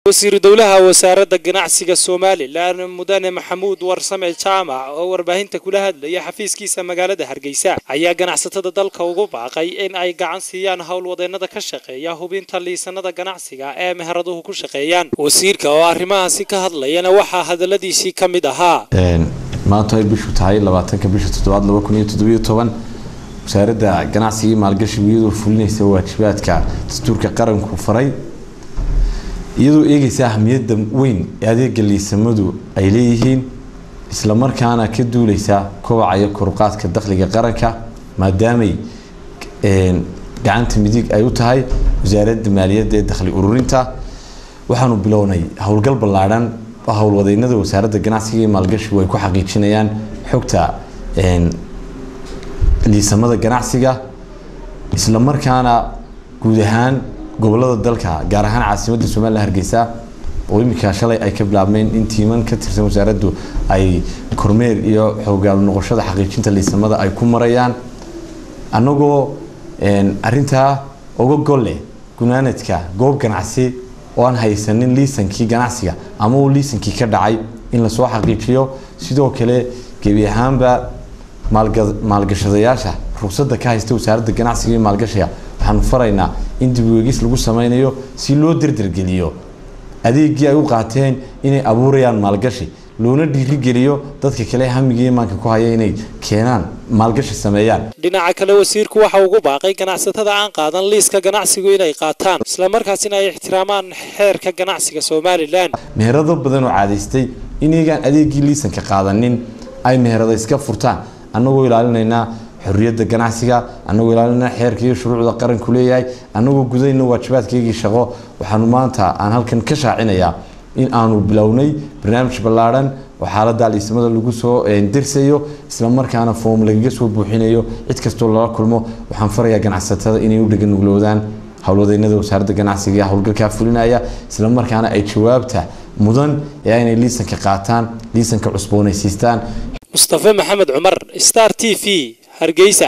wasiiru dowlaha wasaaradda ganacsiga somalilan mudane maxamuud warsame jaamac oo warbaahinta kula hadlaya xafiiskiisa magaalada hargeysa ayaa ganacsatada dalka ugu baaqay in ay gacan siiyaan howlwadeennada ka shaqeeya hubinta liisanada ganacsiga ee meheraduhu ku shaqeeyaan wasiirka oo arrimahaasi ka hadlayana waxaa hadaladiisii ka mid ahaa maanta ay bishu tahay labaatanka bisha toddobaad laba kun iyo toddobiyo toban wasaaradda ganacsiga iyo maalgashigu iyadoo fulinaysa waajibaadka dastuurka qaranku faray iyadoo eegaysa ahamiyadda weyn ee adeega liisamadu ay leeyihiin islamarkaana ka duuleysa kobaca iyo koruqaadka dakhliga qaranka maadaamay gacanta midig ay u tahay wasaaradda maaliyadda ee dakhli ururinta waxaanu bilownay howlgal ballaadhan oo howlwadeynada wasaaradda ganacsiga iyo maalgashigu ay ku xaqiijinayaan xogta liisamada ganacsiga islamarkaana guud ahaan gobolada dalka gaar ahaan caasimadda somalilan hargeysa oo iminka shalay ay ka bilaabmeen in tiiman ka tirsan wasaaraddu ay kormeer iyo xoogaal noqoshada xaqiijinta liisamada ay ku marayaan annagoo arintaa uga gol leh gunaanadka goob ganacsi oo aan haysanin liisankii ganacsiga ama uu liisankii ka dhacay in lasoo xaqiijiyo sidoo kale gebi ahaanba maalgashadayaasha ruqsadda ka haysta wasaaradda ganacsiga iyo maalgashiga waxaanu faraynaa in dib ueegis lagu sameynayo si loo derdergeliyo adeegii ay u qaateen inay abuurayaan maalgashi loona dhiirigeliyo dadka kale hamiga imaanka ku haya inay keenaan maalgashi sameeyaan dhinaca kale wasiirku waxa ugu baaqay ganacsatada aan qaadan liiska ganacsigu inay qaataan islamarkaasina ay ixtiraamaan xeerka ganacsiga somalilan meherado badan oo caadaystay inagaan adeegii liisanka qaadanin ay meherada iska furtaan annagoo ilaalinaynaa xorriyadda ganacsiga annagoo ilaalinaa xeerka iyo shuruucda qaranku leeyahay annagoo gudayna waajibaadkaygii shaqo waxaanu maanta aan halkan ka shaacinayaa in aanu bilownay barnaamij ballaadhan oo xaaladda liisamada lagu soo dirsayo islamarkaana foom lagaga soo buuxinayo cid kastoo lala kulmo waxaan farayaa ganacsatada inay u dheganugloodaan howlwadeynada wasaaradda ganacsiga ee howlgalkaa fulinaya islamarkaana ay jawaabta mudan ee inay liisanka qaataan liisanka cusboonaysiistaan mustafe maxamed cumar star t v hargeysa